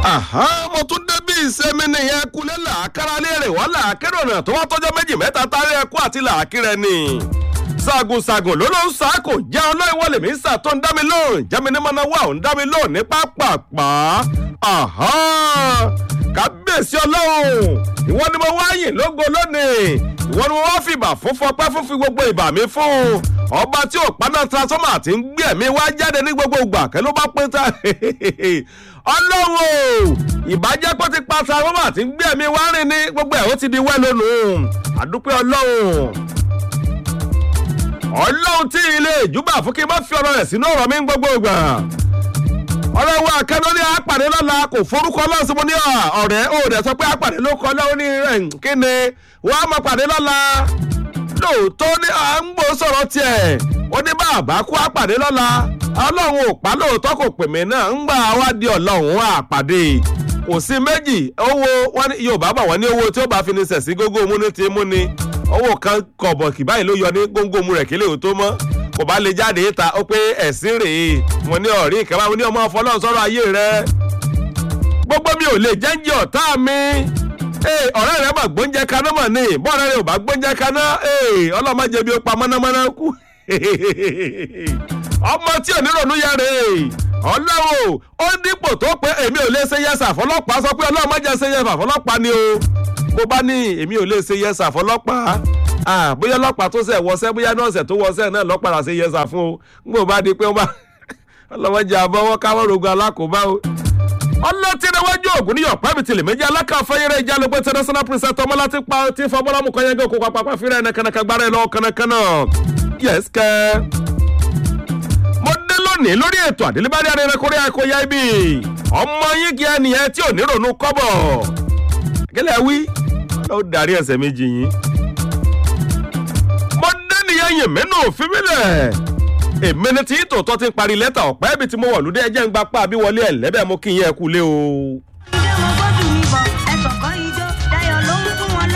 àhán mo tún débí ìsẹ́mi nìyẹn kulẹ̀ làákàrà léèrè wọ́n làákẹ́rọ̀ náà tó wá tọ́jọ́ méjì mẹ́ta tárí ẹkú àti làákìrẹ́ ni ṣàgùnṣàgùn ló ló ń sá kò jẹ́ ọlọ́ìwọ́ lèmi ń sà tó ń dá mi lóhùn jẹ́mi ní mọ́nà wà ó ń dá mi lóhùn ní pápápá kábíyèsí ọlọ́run ìwọ ni mo wá yìn lógo lónìí ìwọ ni mo wá fìbà fún fọpẹ́ fún fi gbogbo ìbà mi fún ọba tí ò paná transformer ti ń gbé ẹ̀mí wá jáde ní gbogbo ìgbà kẹ́ ló bá pín ta ọlọ́run o ìbàjẹ́ pé ti pa transformer ti ń gbé ẹ̀mí wá rìn ní gbogbo ẹ̀ ó ti di wẹ́ lónìí àdúpẹ́ ọlọ́run ọlọ́run tí ilé ìjúbà fún kí n má fi ọ̀rọ̀ rẹ̀ sínú ọ̀rọ̀ mi ń gbogbo ìgbà ọ̀rẹ́ wa kẹ́lọ́ ní àpàdé lọ́la kò forúkọ lọ́sí mo ní ọ̀rẹ́ ó dẹ̀ sọ pé àpàdé ló kọ́ lọ́wọ́ ní kí ni wọ́n á mọ pàdé lọ́la lóòótọ́ ní à ń gbó sọ̀rọ̀ tiẹ̀ ó ní bàbá kú àpàdé lọ́la ọlọ́run ò pa lóòótọ́ kò pè mí náà ń gbà wá di ọlọ́run àpàdé kò sí méjì owó wọn ní yorùbá bọ̀ wọ́n ní owó tí ó bá fi ní sẹ̀ sí gógó mú ní ti mú ni owó kan kọ̀bọ̀kì báyìí ló yọ ní góńgó mu rẹ̀ kí lè tó mọ́ kò bá lè jáde ta ó pé ẹ̀sìn rèé mo ní ọ̀rí ìkẹ́wà mo ní ọmọ ọfọlọ́run sọ̀rọ̀ ayé rẹ gbogbo mi ò lè jẹ́ǹjẹ́ ọ̀tá mi ọ̀rẹ́ rẹ mà gbóúnjẹ kaná mà ní bọ́ọ̀rẹ́ rẹ ò bá gbóúnjẹ kaná ọlọ́mọdé bí ó pa mọ́nàmọ́ná kú ọmọ tí ò ní ronú yá rè ọlọ́wọ́ ó dípò tó pé èmi ò lè ṣe yẹsà fọlọ́pàá sọ pé ọlọ́mọdé ṣe yẹsà fọlọ́pàá ni o bó bá ní èmi ò lè ṣe yẹsà fọlọ́pàá bóyá ọlọ́pàá tó ṣẹ̀ wọṣẹ́ bóyá nọ́ọ̀sẹ̀ tó wọṣẹ́ náà lọ́pàá ṣe yẹsà fún o n kò bá di pé wọ́n bá ọlọ́mọdé àbọ̀wọ́ káwọ́ rogun alákòóbá o ọlọ́tìrẹwájú ògùn ní yọ̀pá mi tìlẹ̀ méjì alákàfẹ́yẹrẹ ìjà ló pé international princess ọmọlá ti pa ti fọ bọ́lámù kan yẹn gé okò pàpà fírẹ̀ ẹ̀nà kànàkà gbára ẹ̀ lọ́wọ́ kànàkànà yes kẹ́. mo dé lónìí lórí ètò àdélébárí arẹrẹ kórè àkóyá ibi ọmọ yín kí ẹnìyẹn tí ò ní ronú kọ́bọ̀ kílẹ̀ wí ló darí ẹsẹ̀ méjì yín. mo dé nìyẹn yìn mẹ́nu òfin mílẹ̀ èmi ni tí tòótọ́ ti ń parí lẹ́tà ọ̀pẹ́ ibi tí mo wọ̀ lóde ẹjẹ́ ń gba pa àbí wọlé ẹ̀ lẹ́bẹ̀ẹ́ mo kí yín ẹ kú lé o.